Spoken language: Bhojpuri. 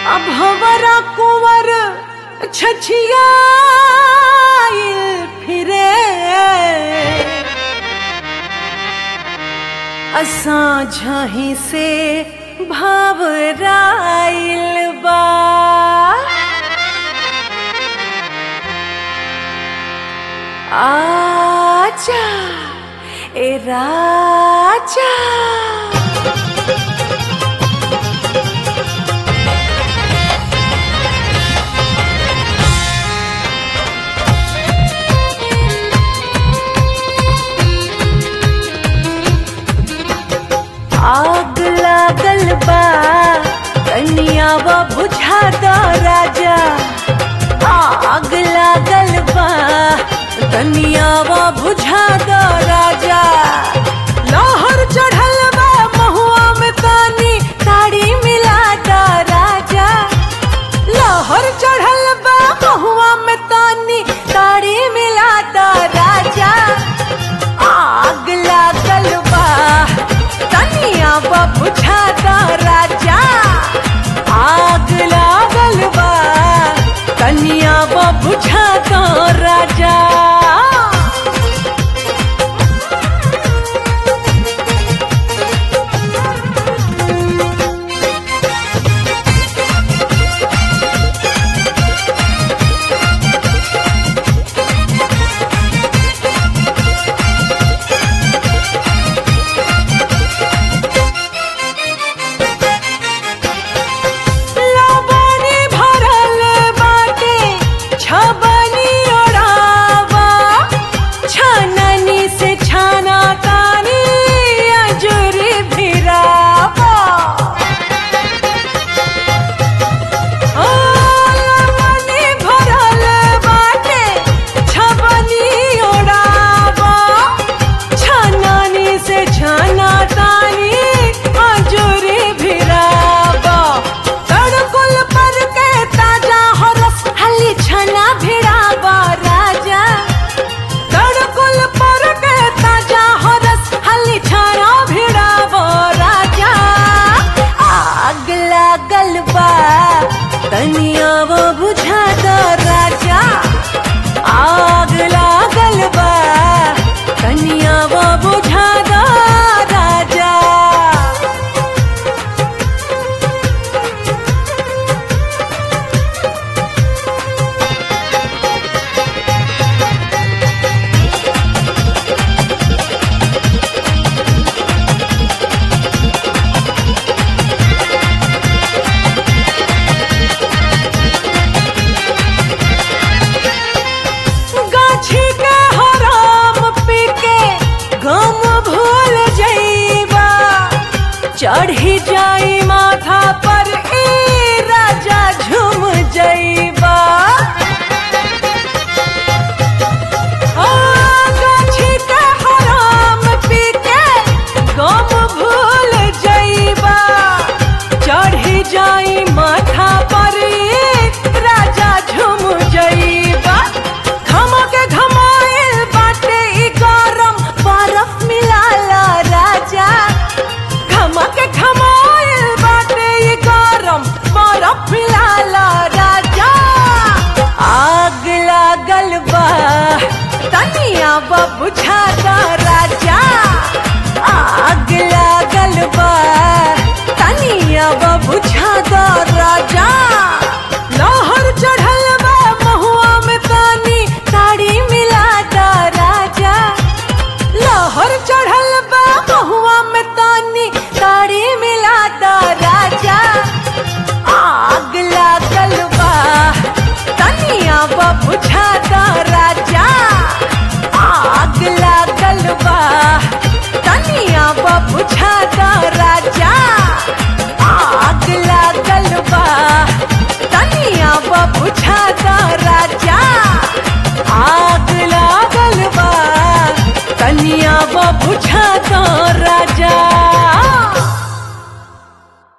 अब हमारा कुंवर छछिया फिरे असां झाही से भावराइल बा आजा ए राजा आग लागल बा कनियावा बुझा दो राजा आग लागल बा कनियावा बुझा दो राजा लहर चढ़ल बा महुआ में तानी ताड़ी मिला दो राजा लहर चढ़ल बा महुआ में तानी ताड़ी मिला दो राजा आग लागल बा तनिया बा बुझा दो राजा आग लागल बा तनिया बा बुझा दो राजा लबनी भरल बाटे छबनी ओढ़ावा छननी से छाना तानी अजूरी भिरावा ओ लबनी भरल बाटे छबनी ओढ़ावा छननी से छाना तानी अजूरी भिरावा तड़कुल पर के ताजा हो रस हली छना भिड़ावा राजा तड़कुल पर के ताजा हो रस हली छना भिड़ावा राजा आग लागल बा तनिया वो बुझा